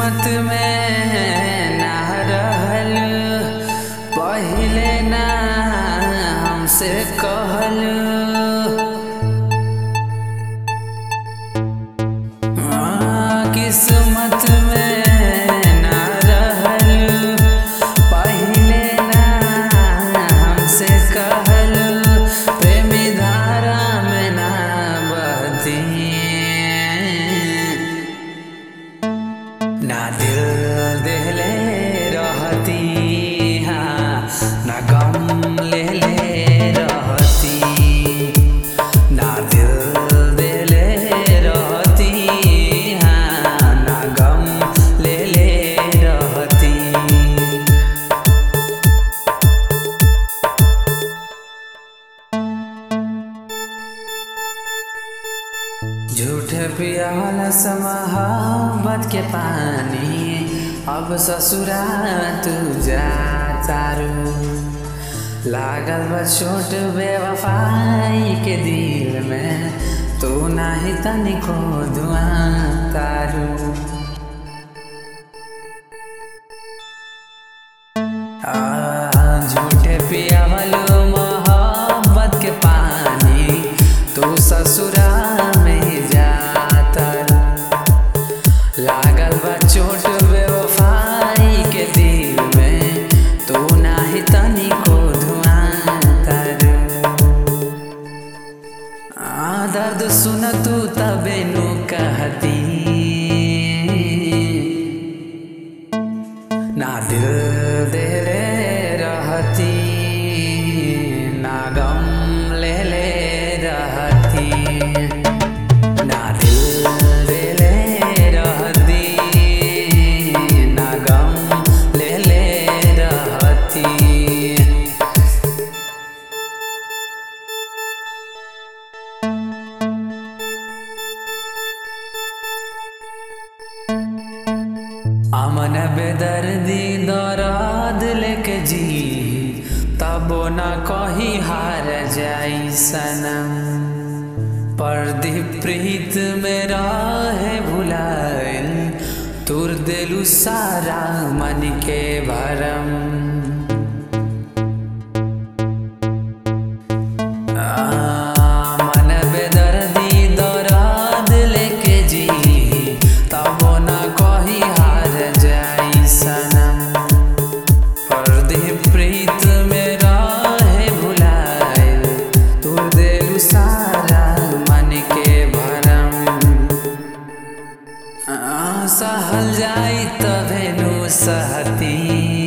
किस्मत में ना रहल पहिले ना हमसे कहल हाँ, किस्मत में ना रहल पहिले ना हमसे कहल प्रेमी धारा में ना बहती ना दिल देले रहती हाँ ना गम ले ले रहती ना दिल देले रहती हाँ ना गम ले ले रहती झूठ पियाला समहाबत के पानी अब ससुरा तू जा तारू लागल बा छोट बेवफाई के दिल में तू नाही तनिको दुआ तारू आ, झूठे पियावलो मोहब्बत के पानी तू ससुरा में जाता लागल बा चोट बेवफाई के दिल में तू नाही तनिको धुआं तर आ दर्द सुन तू तबे नु कहती ना दिल देले रहती ना गम ले ले रहती ना दिल देले रहती ना गम ले ले रहती अमन बेदर्दी दराद लेके जी तबो न कही हार जाई सनम परदीप प्रीत मेरा है भुलाइल तुर दिलु सारा मन के भरम मन बेदर्दी दराद लेके जी तबो न कही हार जाई सनम परदीप प्रीत मेरा है भुलाइल तू देलु सारा मन के भरम आ, सहल जाई तभेनु सहती